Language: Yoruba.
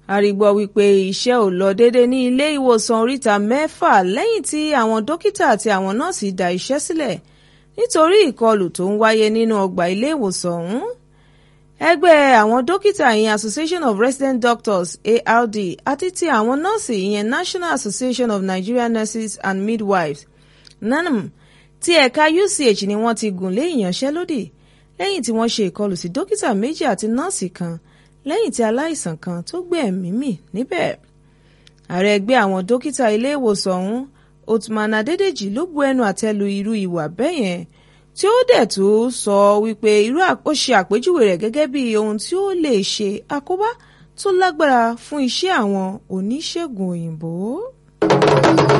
àrígbọ́ wípé iṣẹ́ ò lọ déédé ní ilé ìwòsàn oríta mẹ́fà lẹ́yìn tí àwọn dókítà àti àwọn nọ́ọ̀sì dá iṣẹ́ sílẹ̀ nítorí ìkọlù tó ń wáyé nínú ọgbà ilé ìwòsàn ọ̀hún. ẹgbẹ́ àwọn dókítà ìyẹn Association of Resident Doctors ARD àti ti àwọn nọ́ọ̀sì ìyẹn National Association of Nigerian Nurses and Midwives NANM ti ẹ̀ka UCH ni wọ́n ti gùn lé ìyanṣẹ́lódì lẹ́yìn tí wọ́n ṣe ìkọlù sí dókítà méjì àti nọ́ọ̀sì kan lẹ́yìn tí aláìsàn kan tó gbé ẹ̀mí mì níbẹ̀. ààrẹ ẹgbẹ́ àwọn dókítà ilé ìwòsàn ọ̀hún Othman Adédèjì ló bu ẹnu àtẹ́ lu irú ìwà bẹ́ẹ̀ yẹn tí ó dẹ̀ tó sọ wípé irú ó ṣe àpèjúwe rẹ̀ gẹ́gẹ́ bí ohun tí ó lè ṣe àkóbá tó lágbára fún iṣẹ́ àwọn oníṣègùn òyìnbó.